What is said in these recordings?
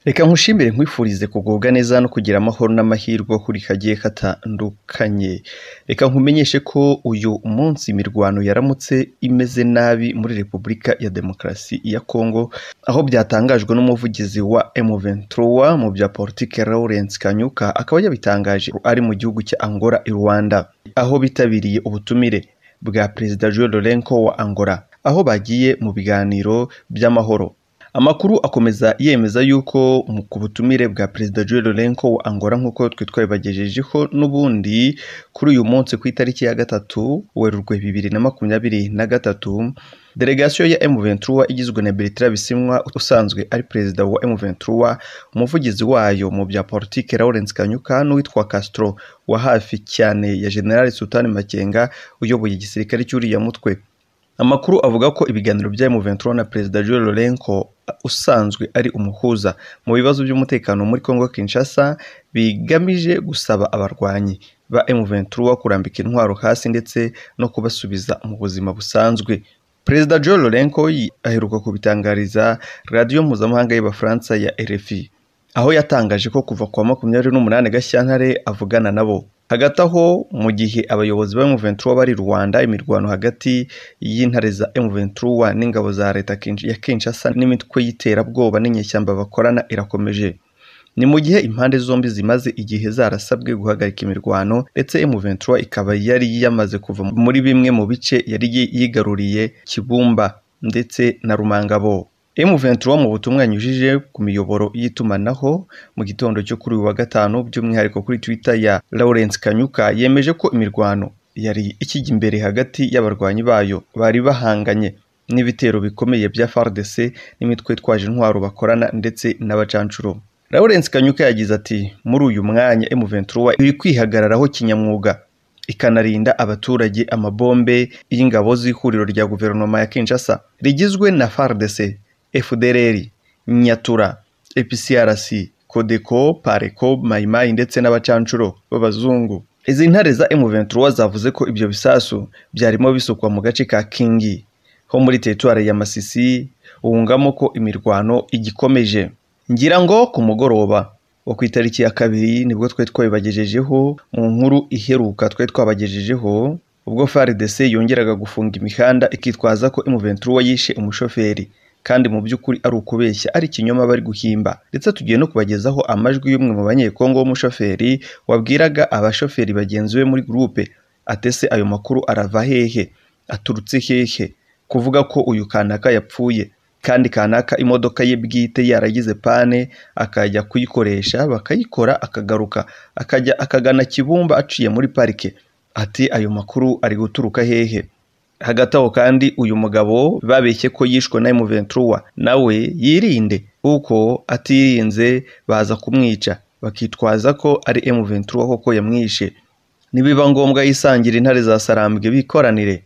Reka nkushimire nkwifurize kugubwa neza no kugira amahoro n'amahirwe aho uri kagiye katandukanye. Reka nkumenyeshe ko uyu munsi imirwano yaramutse imeze nabi muri Repubulika ya Demokarasi ya Kongo, aho byatangajwe n'umuvugizi wa M23 mu bya politiki Lawrence Kanyuka, akaba yabitangaje ari mu gihugu cya Angola i Rwanda, aho bitabiriye ubutumire bwa Perezida João Lourenço wa Angola, aho bagiye mu biganiro by'amahoro. Amakuru akomeza yemeza yuko mu- ku butumire bwa Perezida João Lourenço wa Angola nk'uko twe twabibagejejeho n'ubundi kuri uyu munsi ku itariki ya gatatu Werurwe bibiri na makumyabiri na gatatu, delegasiyo ya M23 igizwe na Bertrand Bisimwa usanzwe ari perezida wa M23, umuvugizi wayo mu bya politiki Lawrence Kanyuka n'uwitwa Castro wa hafi cyane ya General Sultan Makenga uyoboye igisirikare cy'uriya mutwe. Amakuru avuga ko ibiganiro bya M23 na Perezida João Lourenço usanzwe ari umuhuza mu bibazo by'umutekano muri Congo Kinshasa bigamije gusaba abarwanyi ba M23 kurambika intwaro hasi ndetse no kubasubiza mu buzima busanzwe. Perezida João Lourenço yi- aheruka kubitangariza radiyo mpuzamahanga y'Abafaransa ya RFI aho yatangaje ko kuva ku wa makumyabiri n'umunani Gashyantare avugana nabo. Hagati aho mu gihe abayobozi ba M23 bari i Rwanda, imirwano hagati y'intare za M23 n'ingabo za leta Kinsh- ya Kinshasa n'imitwe y'iterabwoba n'inyeshyamba bakorana irakomeje. Ni mu gihe impande zombi zimaze igihe zarasabwe guhagarika imirwano ndetse M23 ikaba yari yamaze kuva muri bimwe mu bice yari yi- yigaruriye Kibumba ndetse na Rumangabo. M23 mu butumwa yanyujije ku miyoboro y'itumanaho mu gitondo cyo kuri uyu wa gatanu by'umwihariko kuri Twitter ya Lawrence Kanyuka yemeje ko imirwano yari ikijya imbere hagati y'abarwanyi bayo bari bahanganye n'ibitero bikomeye bya FARDC n'imitwe itwaje intwaro bakorana ndetse n'abacancuro. Lawrence Kanyuka yagize ati muri uyu mwanya M23 iri kwihagararaho kinyamwuga ikanarinda abaturage amabombe y'ingabo z'ihuriro rya guverinoma ya Kinshasa rigizwe na FARDC, FDLR, Nyatura, EPCRC, Codeco, Pareco, Mai Mai ndetse n'abacancuro b'abazungu. Izi ntare za M23 zavuze ko ibyo bisasu byarimo bisukwa mu gace ka Kingi ho muri teritwari ya Masisi wungamo ko imirwano igikomeje. Ngira ngo ku mugoroba wo ku itariki ya kabiri nibwo twari twabibagejejeho mu nkuru iheruka twari twabagejejeho ubwo FARDC yongeraga gufunga imihanda ikitwaza ko M23 yishe umushoferi kandi mu by'ukuri ari ukubeshya ari ikinyoma bari guhimba ndetse tugiye no kubagezaho amajwi y'umwe mu banyekongo w'umushoferi wabwiraga abashoferi bagenzi be muri gurupe atese ayo makuru arava hehe aturutse hehe kuvuga ko uyu kanaka yapfuye kandi kanaka imodoka ye bwite yaragize pane akajya kuyikoresha bakayikora akagaruka akajya akagana kibumba aciye muri parike ati ayo makuru ari guturuka hehe hagati aho kandi uyu mugabo babeshye ko yishwe na M23 nawe yirinde kuko atirinze baza kumwica bakitwaza ko ari M23 koko yamwishe nibiba ngombwa yisangire intare za sarambwe bikoranire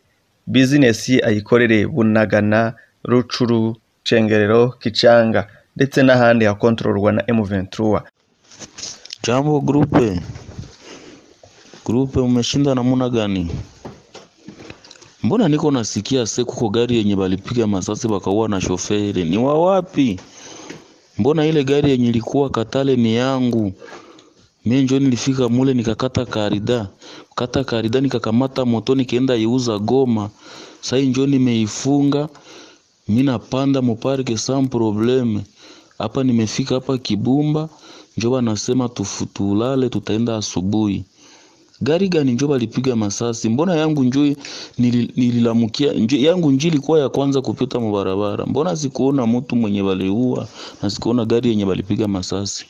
bizinesi ye ayikorere bunagana rucuru cengerero kicanga ndetse n'ahandi hakontororwa na M23 Jambo grupe. Grupe umeshinda namna gani? Mbona niko nasikia se kuko gari yenye balipiga masasi bakaua na shoferi. Ni wa wapi? Mbona ile gari yenye ilikuwa Katale ni yangu. Mimi njo nilifika mule nikakata karida. Kata karida nikakamata moto nikaenda iuza Goma. Sai njo nimeifunga. Mimi napanda muparke sans probleme. Hapa nimefika hapa Kibumba, njo wanasema tufu- tulale, tutaenda asubuhi. Gari gani njo balipiga masasi? Mbona yangu njo nili- nililamukia njo, yangu njo ilikuwa ya kwanza kupita mubarabara. Mbona sikuona mtu mwenye baliua na sikuona gari yenye balipiga masasi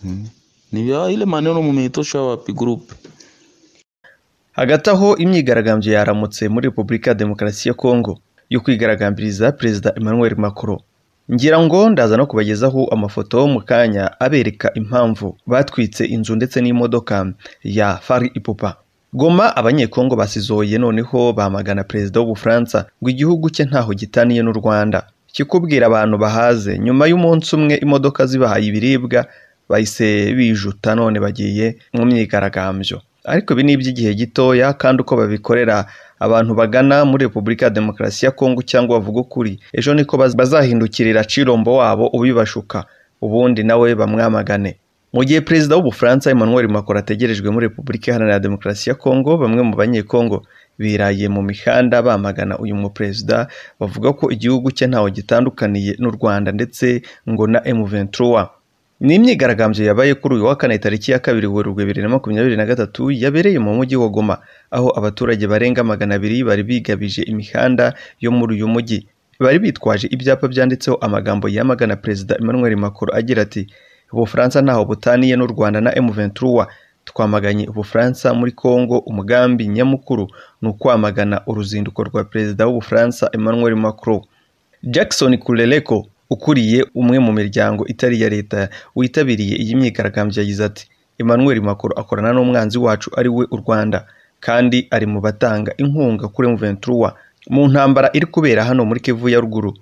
hmm. Ni vya ile maneno mumeitosha wapi group? hagati aho imyigaragambyo yaramutse muri Repubulika ya Demokarasi ya Kongo yo kwigaragambiriza Perezida Emmanuel Macron ngira ngo ndaza no kubagezaho amafoto mu kanya abereka impamvu batwitse inzu ndetse n'imodoka ya Fari Ipupa Goma abanyekongo basizoye noneho bamagana perezida w'Ubufaransa ngo igihugu cye ntaho gitaniye n'u Rwanda kikubwira abantu bahaze nyuma y'umunsi umwe imodoka zibahaye ibiribwa bahise bijuta none bagiye mu myigaragambyo ariko ibi ni iby'igihe gitoya kandi uko babikorera abantu bagana muri Repubulika ya Demokarasi ya Kongo cyangwa bavuga ukuri ejo niko baz- bazahindukirira Chirombo wabo ubibashuka ubundi nawe bamwamagane mu gihe perezida w'ubufaransa emmanuel macron ategerejwe muri repubulika iharanira demokarasi ya kongo bamwe mu banyekongo biraye mu mihanda bamagana uyu muperezida bavuga ko igihugu cye ntawe gitandukaniye n'u rwanda ndetse ngo na m23 ni imyigaragambyo yabaye kuri uyu wa kane tariki ya kabiri werurwe bibiri na makumyabiri na gatatu yabereye mu mujyi wa goma aho abaturage barenga magana abiri bari bigabije imihanda yo muri uyu mujyi bari bitwaje ibyapa byanditseho amagambo yamagana perezida emmanuel macron agira ati ubufaransa ntaho butaniye n'u rwanda na m23 twamaganye ubufaransa muri congo umugambi nyamukuru ni ukwamagana uruzinduko rwa perezida w'ubufaransa emmanuel macron jackson kureleko ukuriye umwe mu miryango itari iya leta witabiriye iyi myigaragambyo yagize ati emmanuel macron akorana n'umwanzi wacu ari we u rwanda kandi ari mu batanga inkunga kuri m23 mu ntambara iri kubera hano muri kivu ya ruguru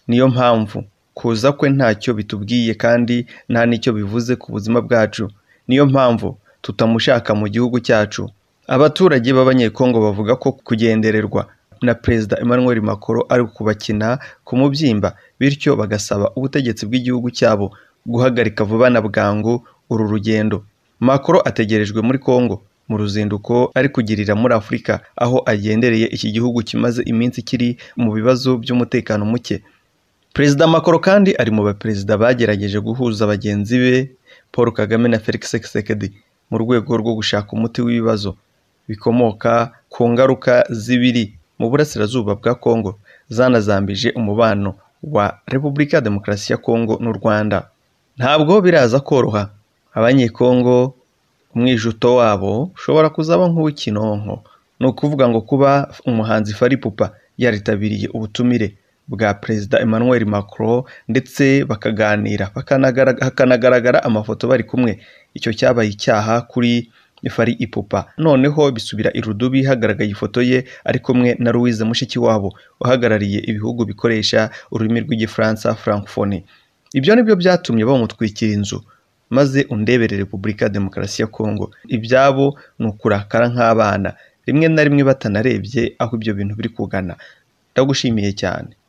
niyo mpamvu kuza kwe ntacyo bitubwiye kandi nta n'icyo bivuze ku buzima bwacu niyo mpamvu tutamushaka mu gihugu cyacu abaturage b'abanyekongo bavuga ko kugendererwa na perezida emmanuel macron ari ukubakina ku mubyimba bityo bagasaba ubutegetsi bw'igihugu cyabo guhagarika vuba na bwangu uru rugendo macron ategerejwe muri congo mu ruzinduko ari kugirira muri afurika aho agendereye iki gihugu kimaze iminsi kiri mu bibazo by'umutekano muke perezida macron kandi ari mu baperezida bagerageje guhuza bagenzi be paul kagame na felix tshisekedi mu rwego rwo gushaka umuti w'ibibazo bikomoka ku ngaruka z'ibiri mu burasirazuba bwa kongo zanazambije umubano wa repubulika ya demokarasi ya kongo n'u rwanda ntabwo biraza koroha abanyekongo umwijuto wabo ushobora kuzaba nk'uw'ikinonko ni ukuvuga ngo kuba umuhanzi faripupa yaritabiriye ubutumire bwa perezida emmanuel macron ndetse bakaganira bakanagara- hakanagaragara amafoto bari kumwe icyo cyabaye icyaha kuri fari ipupa noneho bisubira irudubi hagaragaye ifoto ye ari kumwe na louise mushikiwabo uhagarariye ibihugu bikoresha ururimi rw'igifaransa francophonie ibyo ni byo byatumye bamutwikira inzu maze undebere repubulika ya demokarasi ya kongo ibyabo ni ukurakara nk'abana rimwe na rimwe batanarebye aho ibyo bintu biri kugana ndagushimiye cyane